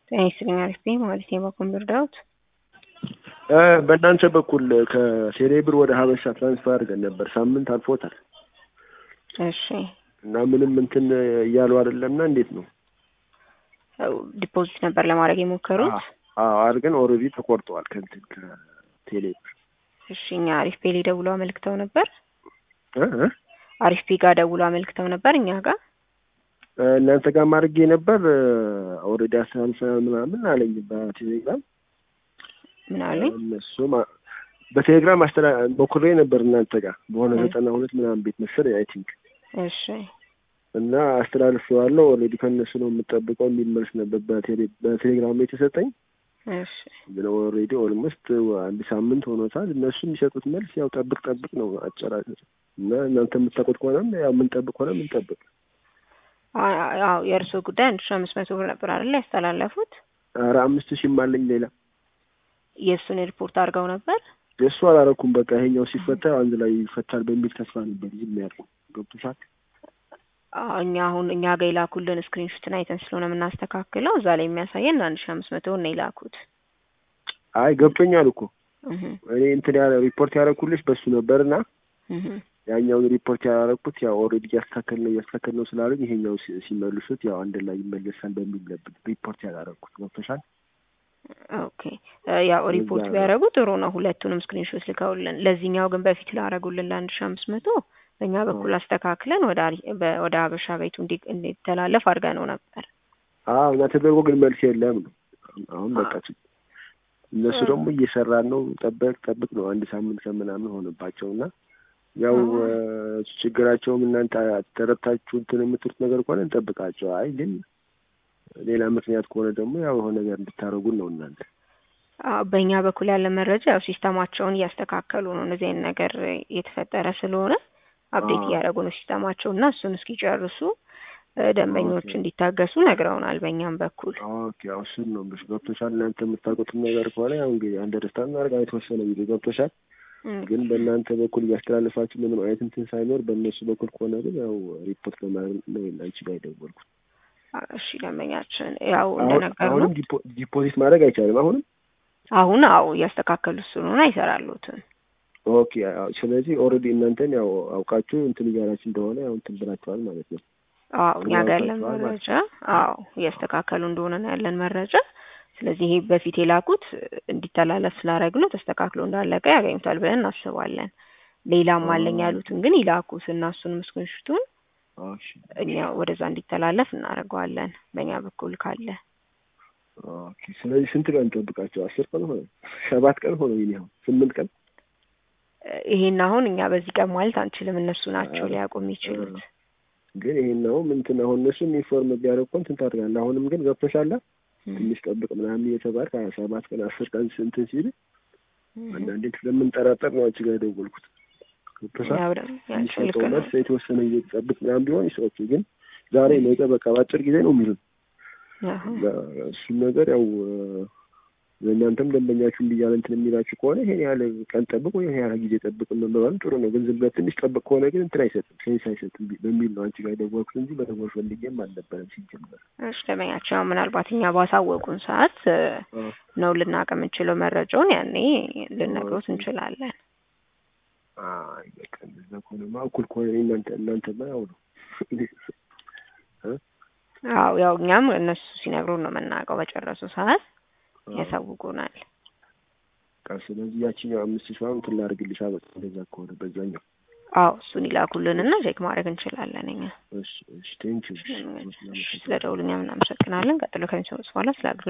ጤና ይስጥልኝ አሪፍ ነኝ ማለት ነው። በኮምፒውተር ዳውት በእናንተ በኩል ከቴሌ ብር ወደ ሀበሻ ትራንስፈር አድርገን ነበር። ሳምንት አልፎታል እሺ እና ምንም እንትን እያሉ አይደለምና እንዴት ነው? ዲፖዚት ነበር ለማድረግ የሞከሩት። አዎ አድርገን ኦልሬዲ ተቆርጠዋል ከእንትን ከቴሌ ብር። እሺ እኛ አሪፍ ፔ ላይ ደውለው አመልክተው ነበር። እ እ አሪፍ ፔ ጋር ደውለው አመልክተው ነበር እኛ ጋር እናንተ ጋር ማድረጌ ነበር ኦልሬዲ አስተላልፈናል ምናምን አለኝ በቴሌግራም ምን አሉኝ? እነሱም በቴሌግራም አስተላ ሞክሬ ነበር እናንተ ጋር በሆነ እ ዘጠና ሁለት ምናምን ቤት መሰለኝ አይ ቲንክ እሺ እና አስተላልፌዋለሁ። ኦልሬዲ ከእነሱ ነው የምጠብቀው የሚል መልስ ነበር በቴሌ- በቴሌግራም ላይ የተሰጠኝ። እሺ ግን ኦልሬዲ ኦልሞስት አንድ ሳምንት ሆኖታል። እነሱ የሚሰጡት መልስ ያው ጠብቅ ጠብቅ ነው አጨራረስ እና እናንተ የምታውቁት ከሆነም ያው የምንጠብቅ ከሆነ የምንጠብቅ አዎ የእርስዎ ጉዳይ አንድ ሺ አምስት መቶ ብር ነበር አይደል ያስተላለፉት? ኧረ አምስት ሺህም አለኝ ሌላ የእሱን ሪፖርት አድርገው ነበር። የእሱ አላረኩም። በቃ ይሄኛው ሲፈታ አንድ ላይ ይፈታል በሚል ተስፋ ነበር ዝም ያልኩት። ገብቶሻል? አዎ እኛ አሁን እኛ ጋር የላኩልን ስክሪንሾትን አይተን ስለሆነ የምናስተካክለው እዛ ላይ የሚያሳየን አንድ ሺ አምስት መቶ ነው የላኩት። አይ ገብቶኛል እኮ እህ እኔ እንትን ያለ ሪፖርት ያደረኩልሽ በሱ ነበርና እህ ያኛውን ሪፖርት ያደረኩት ያው ኦልሬዲ እያስተካከል ነው እያስተካከል ነው ስላሉኝ ይሄኛው ሲ- ሲመልሱት ያው አንድ ላይ ይመለሳል በሚል ነበር ሪፖርት ያላረኩት። ገብቶሻል? ኦኬ እ ያው ሪፖርት እዛ ነው። ቢያደርጉ ጥሩ ነው። ሁለቱንም ስክሪንሾት ልከውልን፣ ለዚህኛው ግን በፊት ላደረጉልን ለአንድ ሺ አምስት መቶ በእኛ በኩል አስተካክለን ወደ አሪ- በ- ወደ ሀበሻ ቤቱ እንዲ- እንዲተላለፍ አድርገነው ነበር። አዎ እና ተደርጎ ግን መልስ የለም ነው። አሁን በቃ አዎ። ችግር እነሱ እ ደግሞ እየሰራን ነው ጠበቅ ጠብቅ ነው አንድ ሳምንት ከምናምን ሆነባቸው እና ያው አዎ። እ ችግራቸውም እናንተ ተረድታችሁ እንትን የምትሉት ነገር ከሆነ እንጠብቃቸው። አይ ግን ሌላ ምክንያት ከሆነ ደግሞ ያው የሆነ ነገር እንድታደርጉን ነው እናንተ። አዎ በእኛ በኩል ያለ መረጃ ያው ሲስተማቸውን እያስተካከሉ ነው። እንደዚህ አይነት ነገር የተፈጠረ ስለሆነ አፕዴት አዎ እያደረጉ ነው ሲስተማቸው እና እሱን እስኪጨርሱ እ ደንበኞች ኦኬ እንዲታገሱ ነግረውናል። በእኛም በኩል ኦኬ ያው እሱን ነው ብሽ ገብቶሻል። እናንተ የምታውቁትን ነገር ከሆነ ያው እንግዲህ አንደርስታንድ እናድርግ የተወሰነ ጊዜ ገብቶሻል። እም፣ ግን በእናንተ በኩል እያስተላለፋችሁ ምንም አይነት እንትን ሳይኖር በእነሱ በኩል ከሆነ ግን ያው ሪፖርት ለማድረግ ነው አንቺ ጋር የደወልኩት። እሺ ደንበኛችን ያው አሁን እንደነገሩ አሁንም ዲፖ- ዲፖዚት ማድረግ አይቻልም። አሁንም አሁን አዎ እያስተካከሉ ስለሆነ አይሰራሉትም። ኦኬ አዎ። ስለዚህ ኦልሬዲ እናንተን ያው አውቃችሁ እንትን እያላችሁ እንደሆነ ያው እንትን ብላችኋል ማለት ነው። አዎ እኛ ጋር ያለን ተግባብታችኋል ማለት መረጃ አዎ እያስተካከሉ እንደሆነ ነው ያለን መረጃ። ስለዚህ ይሄ በፊት የላኩት እንዲተላለፍ ስላደረግነው ተስተካክሎ እንዳለቀ ያገኙታል ብለን እናስባለን። ሌላም አለኝ ነው። ያሉትን ግን ይላኩት እና እሱን ምስክንሽቱን እሺ እኛ ወደዛ እንዲተላለፍ እናደርገዋለን በእኛ በኩል ካለ። ኦኬ። ስለዚህ ስንት ቀን እንጠብቃቸው? አስር ቀን ሆነ? ሰባት ቀን ሆነ? ይሄ አሁን ስምንት ቀን እ ይሄን አሁን እኛ በዚህ ቀን ማለት አንችልም። እነሱ ናቸው ኧረ ሊያውቁ ኧረ የሚችሉት። ግን ይሄን አሁን እንትን አሁን እነሱም ኢንፎርም ቢያደርጉ እኮ እንትን ታደርጋለህ። አሁንም ግን ገብቶሻል እም፣ ትንሽ ጠብቅ ምናምን እየተባልክ ሀያ ሰባት ቀን አስር ቀን እንትን ሲል እም። አንዳንዴ ስለምንጠራጠር ነው አንቺ ጋር የደወልኩት። ገብቶሻል ያው ደግሞ ያንቺ ልክ የሚሰጠው ነው። መልስ የተወሰነ ጊዜ ጠብቅ ምናምን ቢሆን ይሰዎቹ ግን ዛሬ ነገ በቃ በአጭር ጊዜ ነው የሚሉን። አዎ እሱም ነገር ያው ለእናንተም ደንበኛችሁ እንዲያለ እንትን የሚላችሁ ከሆነ ይሄን ያህል ቀን ጠብቅ ወይ ይሄን ያህል ጊዜ ጠብቅ መባባሉ ጥሩ ነው። ግን ዝም ብለህ ትንሽ ጠብቅ ከሆነ ግን እንትን አይሰጥም፣ ሴንስ አይሰጥም በሚል ነው አንቺ ጋር የደወልኩት እንጂ መደወል ፈልጌም አልነበረም ሲጀመር። እሺ ደንበኛቸው ያው ምናልባት እኛ ባሳወቁን ሰዓት እ አዎ ነው ልናውቅ የምንችለው መረጃውን ያኔ ልነግሮት ኦኬ። እንችላለን። አይ በቃ እንደዛ ከሆነማ እኩል ከሆነ እኔ እናንተ እናንተማ ያው ነው እ አዎ ያው እኛም እነሱ ሲነግሩን ነው የምናውቀው። በጨረሱ ሰዓት አዎ ያሳውቁናል። በቃ ስለዚህ ያቺኛው አምስት ሺህ አሁን እንትን ላድርግልሽ በቃ እንደዛ ከሆነ በዛኛው አዎ እሱን ይላኩልንና ቼክ ማድረግ እንችላለን እኛ። እሺ እሺ ቴንኪው እሺ ስለ ደውሉኛ እናመሰግናለን። ቀጥሎ ከሚሰሙት በኋላ ስለ